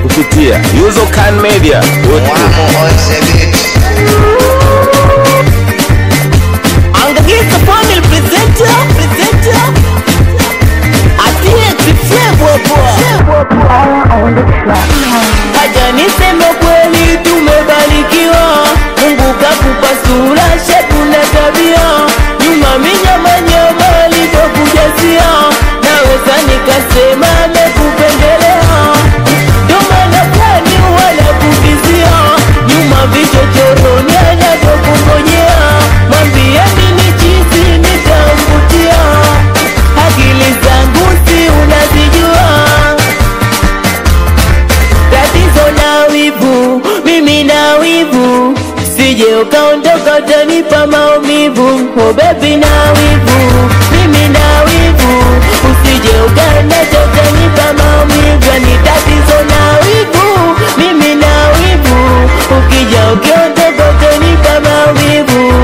kupitia Yuzokan Media. Wamo on the beat. Angagisa family presenter, presenter. Atiye Flavor boy. Haja niseme kweli tumebarikiwa. Mungu kakupa sura, shepu na tabia. Nyuma minyama nyama alivyokujazia. Naweza nikasema amekupendelea. Ndo maana kwani wala kuvizia. Nyuma vichochoroni anavyokungojea. Mwambieni ni chizi nitamvutia. Akili zangu si unazijua tatizo na wivu, mimi na wivu, sije ukaondoka utanipa maumivu. Oh baby na wivu, mimi na wivu, usije ukanacha utanipa maumivu. Ni tatizo na wivu, mimi na wivu, ukija ukiondoka utanipa maumivu.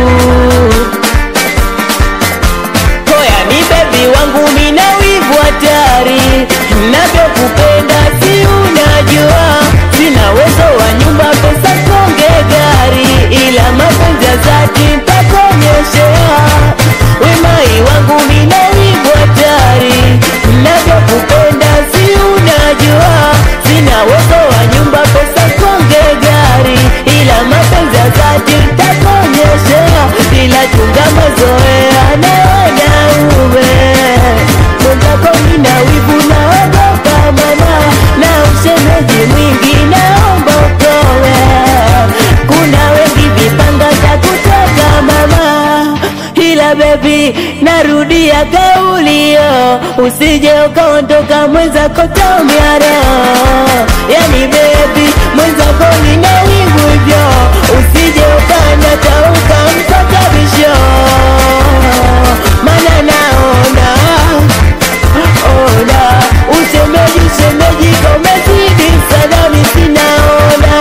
Koya ni bebi wangu mina wivu hatari Navyokupenda si unajua Sina uwezo wa nyumba pesa konge gari Ila mapenzi ya dhati ntakuonyeshea Wemai wangu mina wivu hatari Navyokupenda si unajua Sina uwezo wa nyumba pesa konge gari Ila mapenzi ya dhati ntakuonyeshea Ila chunga mazoea na wanaume Mwenzako nina wivu naogopa mama Na ushemeji mwingi naomba utowe Kuna wengi vipanga za kutoka mama Ila baby narudia kaulio Usije ukaondoka mwenzako taumia roho Yani baby mwenzako nina wivu hivyo Usije ukanata ukamsakabisho Mana naona ona Ushemeji ushemeji komezidi sana misinaona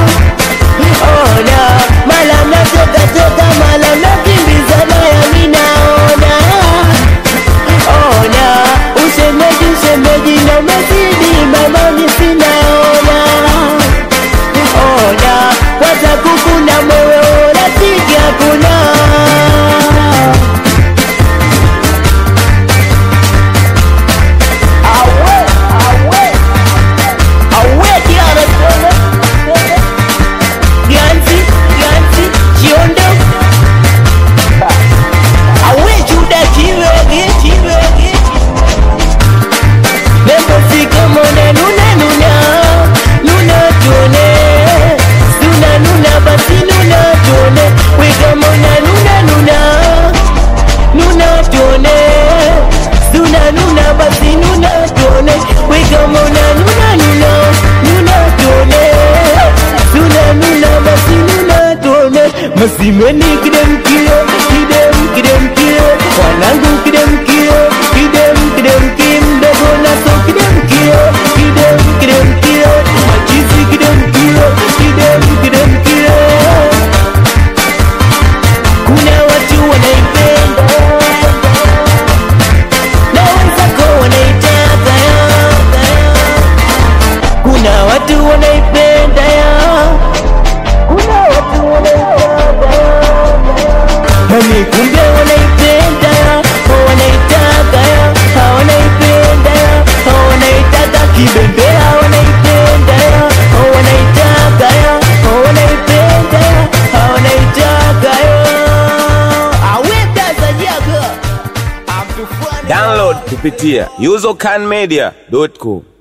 ona mala mnatoka toka mala mnakimbizana yami naona ona ushemeji ushemeji na umezidi mama misinaona ona kwanza kukuna mwewe rafiki hakuna awe awe awe kiana Ganzi, Ganzi, Kiondo Awe Juda Kiwege, Kiwege Nembo sika mone nuna nuna Nuna tuone Suna nuna basi nuna tuone Wika mona nuna nuna Nuna tuone Suna nuna basi nuna tuone Wika mona nuna nuna Nuna tuone Suna nuna basi nuna tuone Masimeni kidem kio Kidem kidem kio Wanangu kidem kio Kidem kidem kim Mdogo naso kidem kio Kidem kidem kio Machizi kidem kio Kidem kidem kio Kuna watu wanaipenda na wenzako wanaitaka ya kuna watu wanaipenda ya kuna watu wanaitaka ya yani kumbe wanaipenda ya wanaitaka ya wanaipenda ya wanaitaka kibembea wanaipenda ya wanaitaka ya wanaipenda ya wanaitaka ya aweka zajaga Download kupitia Yuzokan Media.com.